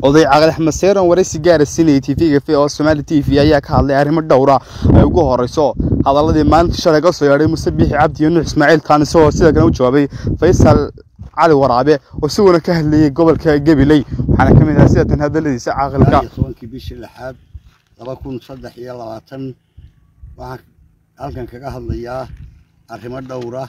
oday caqli axmed seyran waraysi gaara sinayay tv-ga v oo somaali t v ayaa ka hadlay arrimo dhowra ay ugu horeyso hadaladii maalinta shalay ka soo yeedhay muse biixi cabdi iyo nuux ismaaciil taan isagoo sida kale u jawaabay faysal cali waraabe oo isaguna ka hadlayay gobolka gabiley waxaana ka mid ahaa sidatan hadaladiisa caaqilka tobankii bishii lixaad laba kun saddex iyo labaatan waxaan halkan kaga hadlayaa arrimo dhowra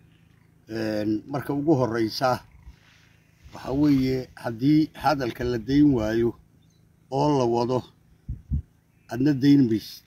marka ugu horeysa waxaa weeye haddii hadalka la dayn waayo oo la wado adna dayn maysid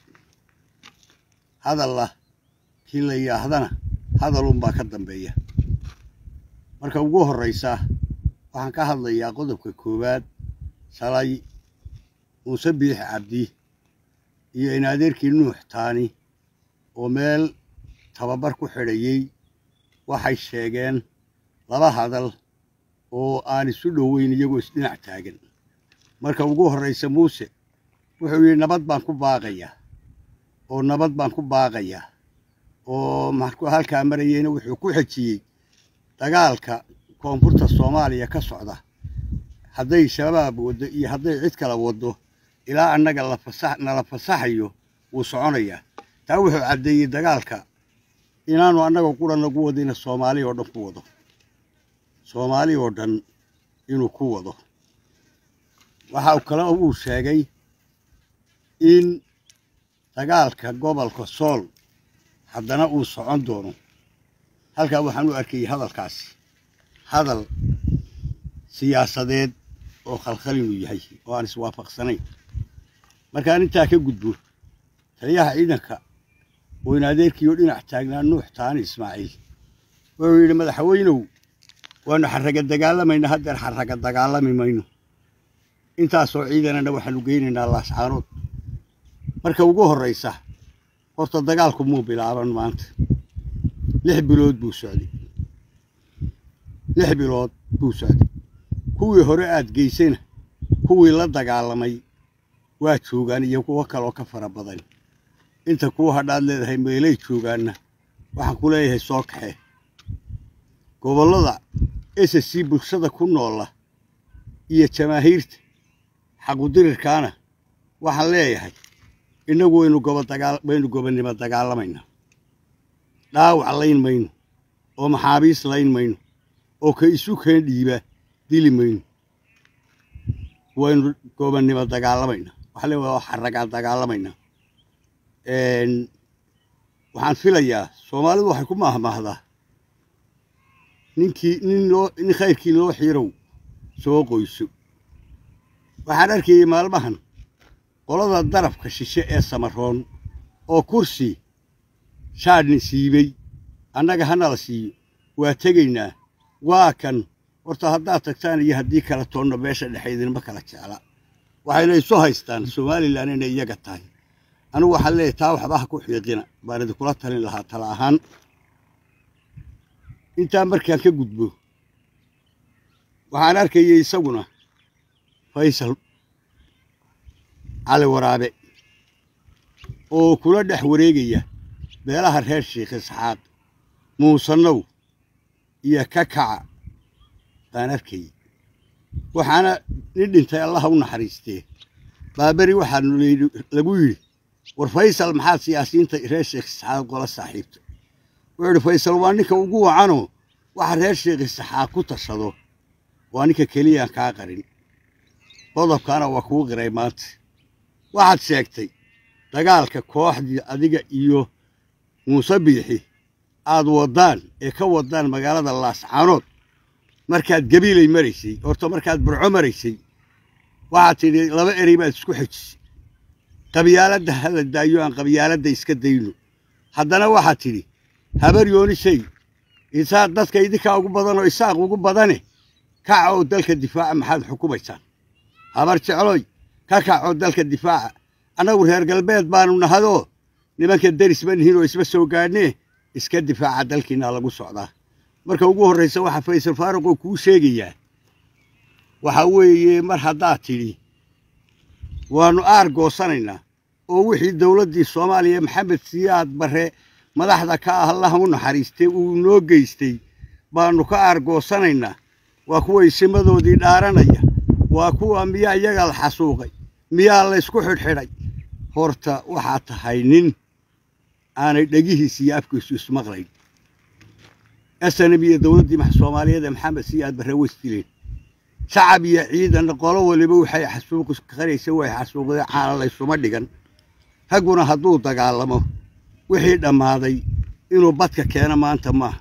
hadalla kii la yidhaahdana hadalunbaa ka dambeeya marka ugu horeysa waxaan ka hadlayaa qodobka koowaad shalay muuse biix cabdi iyo in adeerkii nuux taani oo meel tababar ku xidhayey waxay sheegeen laba hadal oo aan isu dhoweyn iyagoo isdhinac taagan marka ugu horraysa muuse wuxuu yidhi nabad baan ku baaqayaa oo nabad baan ku baaqayaa oo markuu halkaa marayeyna wuxuu ku xejiyey dagaalka koonfurta soomaaliya ka socda hadday shabaab waddo iyo hadday cid kala waddo ilaa annaga nala fasaxayo wuu soconayaa taa wuxuu caddeeyey dagaalka inaanu annaga qura nagu wadina soomaali oo dhan ku wado soomaali oo dhan inuu ku wado waxa kale uu sheegay in dagaalka gobolka sool haddana uu socon doono halkaa waxaan u arkayay hadalkaasi hadal siyaasadeed oo khalkhal inuu yahay oo aan iswaafaqsanayn markaan intaa ka gudbo taliyaha ciidanka oo in adeerkiioo dhinac taagnaa nuux taani ismaaciil wuxuu yidhi madaxweynow waanu xarraga dagaalamayna haddeer xarraga dagaalami mayno intaasoo ciidanana waxaanu geynaynaa laascaanood marka ugu horraysa horta dagaalku muu bilaaban maanta lix bilood buu socday lix bilood buu socday kuwii hore aad geysayna kuwii la dagaalamay waa joogaan iyo kuwo kaloo ka fara badan inta kuwa hadhaad leedahay meelay joogaanna waxaan ku leeyahay soo kaxee gobollada s c bulshada ku noola iyo jamaahiirta xaqudirirkaana waxaan leeyahay innagu waynu waynu gobonnimo dagaalamaynaa dhaawac layn mayno oo maxaabiis layn mayno oo ka isu keen dhiiba dili mayno waynu gobonnimo dagaalamaynaa waxaa le waa xarragaa dagaalamaynaa waxaan filayaa soomaalidu waxay ku maahmaahdaa ninkii nin loo nin khayrkii loo xirow soo qoyso waxaan arkayay maalmahan qolada darafka shishe ee samaroon oo kursi shaadhni siibey annaga hanala siiyo waa tegaynaa waa kan horta haddaad tagtaan iyo haddii kala toonno meesha dhexe idinma kala jecla waxayna isu haystaan somalilan inay iyaga tahay anugu waxaan leeyahy taa waxba ha ku xiiqina baan idinkula talin lahaa tala ahaan intaa markaan ka gudbo waxaan arkayay isaguna faysal cali waraabe oo kula dhex wareegaya beelaha reer sheikh isxaaq muusanow iyo kakaca baan arkayay waxaana nin dhintay allaha u naxariistee baaberi waxaa lagu yidhi war faysal maxaad siyaasiyiinta reer sheekh isxaaq gola saaxiibta wuxuu idhi faysal waa ninka ugu wacanoo waxa reer sheekh isxaaq ku tashado waa ninka keliyaan kaa qarin qodobkaana waa kuu qiray maanta waxaad sheegtay dagaalka kooxdii adiga iyo muuse biixi aad waddaan ee ka waddaan magaalada laascaanood markaad gabiilay maraysay horta markaad burco maraysay waxaad tidhi laba erey baad isku xejisay qabyaaladda hala daayo aan qabyaaladda iska dayno haddana waxaad tidhi habar yoonisay isaaq dadka idinkaa ugu badan oo isaaq ugu badane kaca oo dalka difaaca maxaad xukumaysaan habar jecloy ka kacoo dalka difaaca annagu reer galbeed baanu nahadoo nimanka deris ma nihiin oo isma soo gaadhnee iska difaaca dalkiinaa lagu socdaa marka ugu horraysa waxaa faysal faaruqoo kuu sheegayaa waxaa weeye mar haddaad tidhi waannu aar goosanaynaa oo wixii dowladdii soomaaliya maxamed siyaad barre madaxda ka ah allaha u naxariistay uu noo geystay baannu ka aargoosanaynaa waa kuwa isimadoodii dhaaranaya waa kuwa miyaa iyaga la xasuuqay miyaa laysku xidhxidhay horta waxaa tahay nin aanay dhegihiisa iyo afkiisu ismaqlayn snm iyo dowladdii soomaaliyeed ee maxamed siyaad barre weystileen shacab iyo ciidan qolo waliba waxay xasuuqi qaraysa way xasuuqdeen caana laysuma dhigan ragguna hadduu dagaalamo wixii dhammaaday inuu badka keeno maanta maaha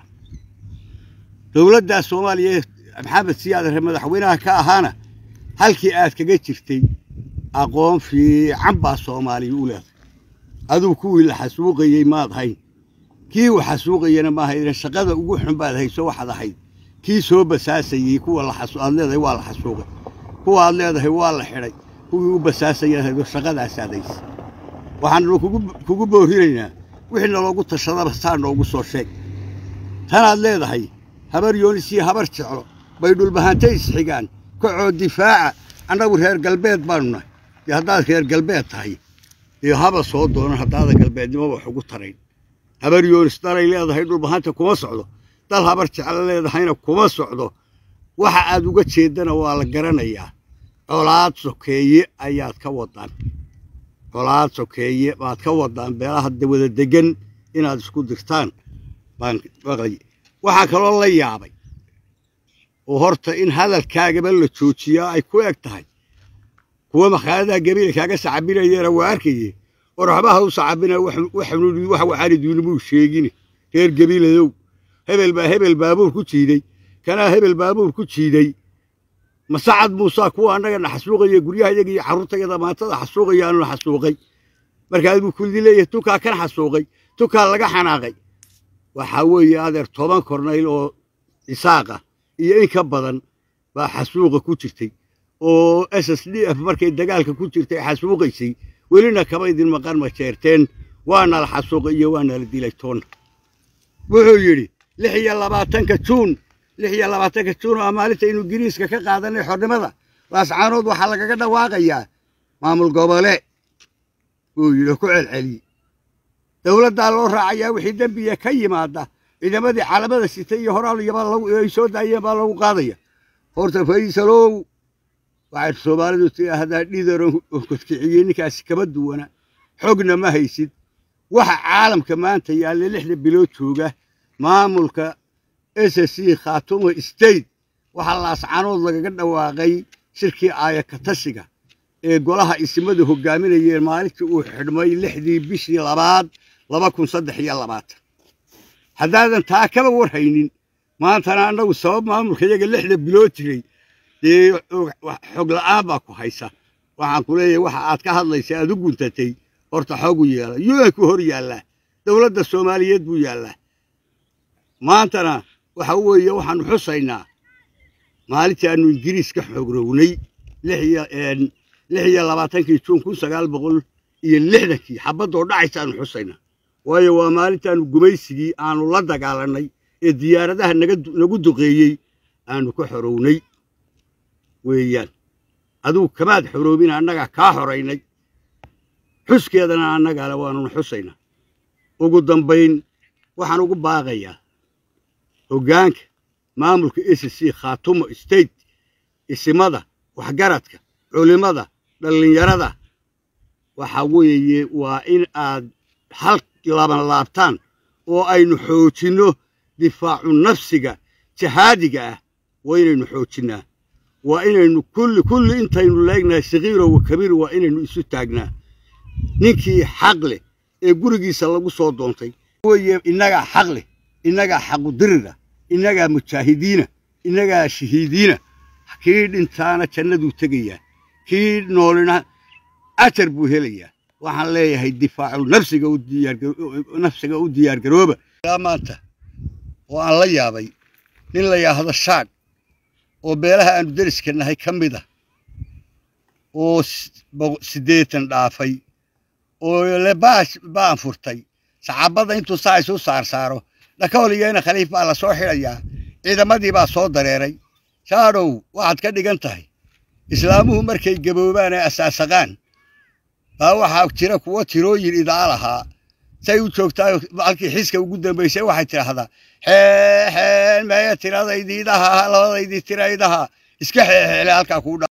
dowladdaa soomaaliya maxamed siyaad barre madaxweynaha ka ahaana halkii aad kaga jirtay aqoon fiican baa soomaaliya u leedahay aduu kuwii la xasuuqayey maad hayn kii uu xasuuqayana maaha idan shaqada ugu xun baad hayso waxaad ahayd kii soo basaasayey kuwa aad leedahay waa la xasuuqay kuwa aad leedahay waa la xidhay kuwii u basaasayaad haydo shaqadaasaad haysa waxaanu kugu boorinaynaa wixii naloogu tashadaba saa noogu soo sheeg tanaad leedahay habar yoonis iyo habar jeclo bay dhulbahantay isxigaan kacoo difaaca annagu reer galbeed baanu nahay dee haddaad reer galbeed tahay dee haba soo doonan haddaada galbeednimoba wax ugu tarayn habar yoonis dalay leedahay dhulbahanta kuma socdo dal habar jeclo leedahayna kuma socdo waxa aad uga jeeddana waa la garanayaa colaad sokeeye ayaad ka wadaan colaad sokeeye baad ka wadaan beelaha wada degan inaad isku dirtaan baan maqlay waxaa kaloo la yaabay oo horta in hadalkaagaba la joojiyaa ay ku eg tahay kuwa makhaayadaha gabiila kaaga sacabinayeena waa arkaye war waxba ha u sacabina wax waxaani duunimuu sheegine reer gabiiladow hebel baa hebel baabuur ku jiiday kanaa hebel baabuur ku jiiday masacad muusaa kuwa annagana xasuuqaya guryaha yaga iyo carruurtayada maantada xasuuqayaanu xasuuqay markaas buu kuldi leeyahay tukaa kan xasuuqay tukaa laga xanaaqay waxaa weeye adeer toban kornayl oo isaaqa iyo in ka badan baa xasuuqa ku jirtay oo s s d f markay dagaalka ku jirtay xasuuqaysay welina kaba idin maqan ma jeerteen waana la xasuuqay iyo waana la dilay toonna wuxuu yidhi lix iyo labaatanka juun lix iyo labaatanka juun oo maalinta inuu ingiriiska ka qaadanay xornimada laascaanood waxaa lagaga dhawaaqayaa maamul gobole buu yidhi ku celceliyey dowladdaa loo raacayaa wixii dembiya ka yimaada ciidamadii calamada sitay iyo horaal ay soo daayeen baa lagu qaadaya horta faysalow waxay soomaalidu tidhaahdaa dhidar oo kodkiciyey ninkaasi kama duwana xogna ma haysid waxa caalamka maanta yaalla lixda bilood jooga maamulka s c khaatumo state waxaa laascanood lagaga dhawaaqay shirkii aayakatashiga ee golaha isimadu hogaaminayeen maalintii uu xidhmay lixdii bishii labaad laba kun saddex iyo labaatan haddaadan taa kaba warhaynin maantana annagu sabab maamulka iyaga lixda bilood jiray dee xog la'aan baa ku haysa waxaan ku leeyahay waxa aad ka hadlaysa aad u guntatay horta xoogu yeela un ku hor yaallaa dowladda soomaaliyeed buu yaallaa maantana waxa weeye waxaanu xusaynaa maalintii aanu ingiriis ka xogrownay lix iyo labaatankii juun kun sagaal boqol iyo lixdankii xabaddoo dhacaysa aanu xusaynaa waayo waa maalintaanu gumaysigii aanu la dagaalannay ee diyaaradaha nagu duqeeyey aanu ka xorownay weeyaan adugu kamaad xoroobina annagaa kaa xoraynay xuskeedana annagale waanuna xusaynaa ugu dambayn waxaan ugu baaqayaa hoggaanka maamulka s c khaatumo state isimada waxgaradka culimmada dhallinyarada waxa weeye waa in aad hal laban laabtaan oo aynu xoojinno difaacu nafsiga jahaadiga ah waa inaynu xoojinnaa waa inaynu kulli kulli intaynu leegnahay sakiiro wa kabiir waa inaynu isu taagnaa ninkii xaq leh ee gurigiisa lagu soo doontay weye innagaa xaq leh innagaa xaqudirira innagaa mujaahidiina innagaa shahiidiina kii dhintaana jannaduu tegayaa kii noolina ajar buu helayaa waxaan leeyahay difaacu nafsiga u diyaarnafsiga u diyaargarooba maanta oo aan la yaabay nin la yidhaahdo shaadh oo beelaha aanu deriska nahay ka mid ah oo siddeetan dhaafay oo le baan furtay saxaabadda intuu saa isu saarsaaro dhakawligeyna khaliif baa la soo xidhayaa ciidamadii baa soo dareeray shaadhow waxaad ka dhigan tahay islaamuhu markay gaboobaan ee asaasaqaan baa waxaa jira kuwo tirooyin idaa lahaa say u joogtaa halkii xiska ugu dambaysay waxay tidhaahdaa xeexeen meeya tiradaydiidaha labadaydii tiraydaha iska xeexeele halkaa kuu dha